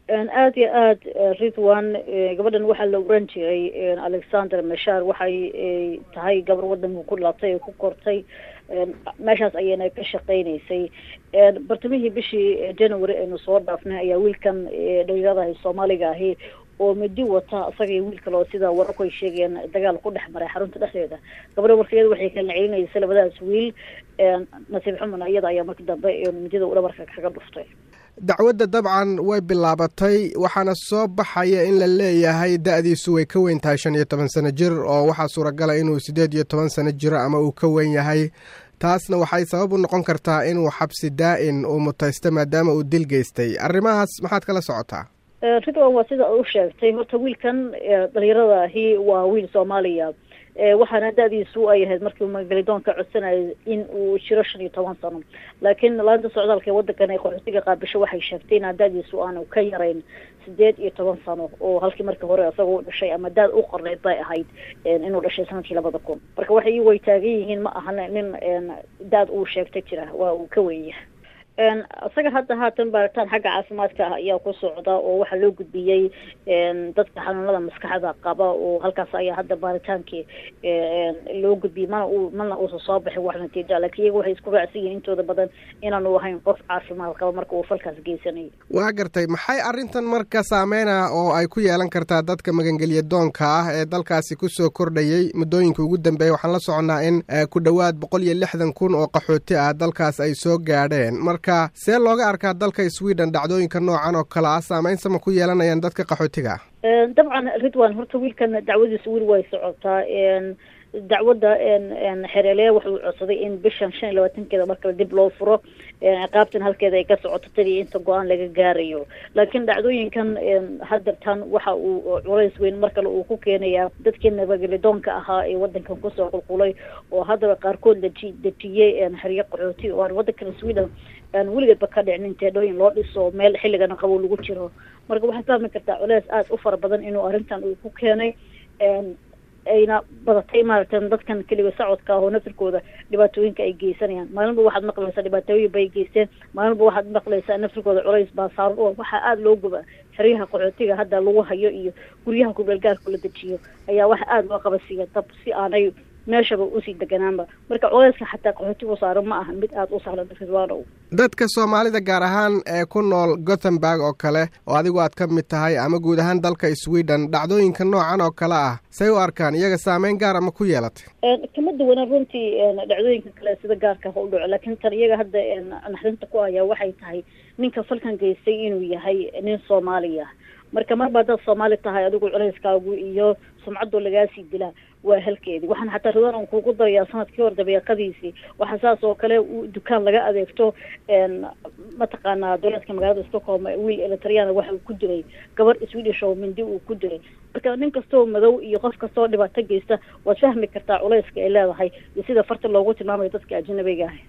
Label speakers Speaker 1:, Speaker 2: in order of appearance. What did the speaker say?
Speaker 1: aada iyo aada ridwan gabadhan waxaa la oran jiray alexander mashar waxay tahay gabar wadanka ku dhalatay ee ku kortay meeshaas ayayna ka shaqeynaysay bartamihii bishii january aynu soo dhaafnay ayaa wiilkan dhalinyarada soomaaliga ahi oo midi wata isaga iyo wiil kale oo sida wararku ay sheegayeen dagaal ku dhex maray xarunta dhexdeeda gabadha marka iyada waxay kala celinaysa labadaas wiil nasiib xumana iyada ayaa marka dambe midida dhabarka kaga dhuftay
Speaker 2: dacwadda dabcan way bilaabatay waxaana soo baxaya in la leeyahay da-diisu way ka weyn tahay shan iyo toban sano jir oo waxaa suuragala inuu siddeed iyo toban sano jiro ama uu ka weyn yahay taasna waxay sabab u noqon kartaa inuu xabsi daa-in uu mutaysto maadaama uu dil geystay arrimahaas maxaad kala socotaa
Speaker 1: ridwan waa sida u sheegtay horta wiilkan dhalinyarada ahi waa wiil soomaaliya waxaana da-diisu ay ahayd markii magalidoonka codsanayay in uu jiro shan iyo toban sano laakiin laanta socdaalka ee wadankan ay qaxootiga qaabisho waxay sheegtay inaa da-diisu aanu ka yarayn sideed iyo toban sano oo halkii markii hore isagao dhashay ama daad u qorneyd bay ahayd inuu dhashay sanadkii labada kun marka waxay way taagan yihiin ma ahan nin daad uu sheegta jira waa uu ka weynyahay isaga hadda haatan baaritaan xagga caafimaadka ah ayaa ku socda oo waxaa loo gudbiyey dadka xanuunada maskaxda qaba oo halkaas ayaa hadda baaritaankii loo gudbiyey mana u mana uusan soo baxin wax natiija lakin iyaga waxay isku raacsan yihiin intooda badan inaanu ahayn qof caafimaad qaba marka uu falkaas geysanayay
Speaker 2: waa gartay maxay arrintan marka saameyna oo ay ku yeelan kartaa dadka magangelya doonka ah ee dalkaasi kusoo kordhayay muddooyinka ugu dambeeya waxaan la soconnaa in ku dhowaad boqol iyo lixdan kun oo qaxooti ah dalkaas ay soo gaadheen marka see looga arkaa dalka sweden dhacdooyinka noocan oo kale ah saameyn sama ku yeelanayaan dadka qaxootiga
Speaker 1: ah dabcan ridwan horta wiilkan dacwadiisa weli way socotaa dacwadda xereeleya wuxuu codsaday in bishan shan iyo labaatankeeda markale dib loo furo ciqaabtan halkeeda ay ka socoto tadii inta go-aan laga gaarayo laakiin dhacdooyinkan hadeertan waxa uu culays weyn mar kale uu ku keenayaa dadkii nabagelidoonka ahaa ee wadankan kusoo qulqulay oo haddaba qaarkood laji dejiyey xeryo qaxooti oo aan wadankan sweden aan weligeedba ka dhicnin teedhooyin loo dhiso meel xilligana qabow lagu jiro marka waxaad fahmi kartaa culeys aada u fara badan inuu arrintan uu ku keenay ayna badatay maaragta dadkan keliga socodka ah oo nafirkooda dhibaatooyinka ay geysanayaan maalinba waxaad maqlaysaa dhibaatooyin bay geysteen maalinba waxaad maqlaysaa nafirkooda culays baa saaran oo waxaa aada loo guba xeryaha qaxootiga hadda lagu hayo iyo guryaha kubeelgaarka la dejiyo ayaa waxa aada loo qabasiiya dab si aanay meeshaba usii deganaanba marka culeyska xataa qaxootigu saaran ma aha mid aada u sahlan ridwaanow
Speaker 2: dadka soomaalida gaar ahaan ee ku nool gothenburg oo kale oo adigu aad ka mid tahay ama guud ahaan dalka sweden dhacdooyinka noocan oo kale ah say u arkaan iyaga saameyn gaara ma ku yeelatay
Speaker 1: kama duwana runtii dhacdooyinka kale sida gaarka ha u dhaco laakiin tan iyaga hadda naxdinta ku ayaa waxay tahay ninka falkan geystay inuu yahay nin soomaaliya marka marba haddaad soomaali tahay adigu culeyskaagu iyo sumcadoo lagaasii dilaa waa halkeedii waxaan xataa ridwan on kuugu darayaa sanadkii hor dabeeqadiisii waxaa saas oo kale dukaan laga adeegto mataqaanaa dowlaadka magaalada stockholm wiil elitriyana waxa uu ku dilay gabar swedish oo mindi uu ku dilay marka nin kastoo madow iyo qof kastoo dhibaato geysta waad fahmi kartaa culeyska ay leedahay iyo sida farta loogu tilmaamayo dadka ajnabiga ah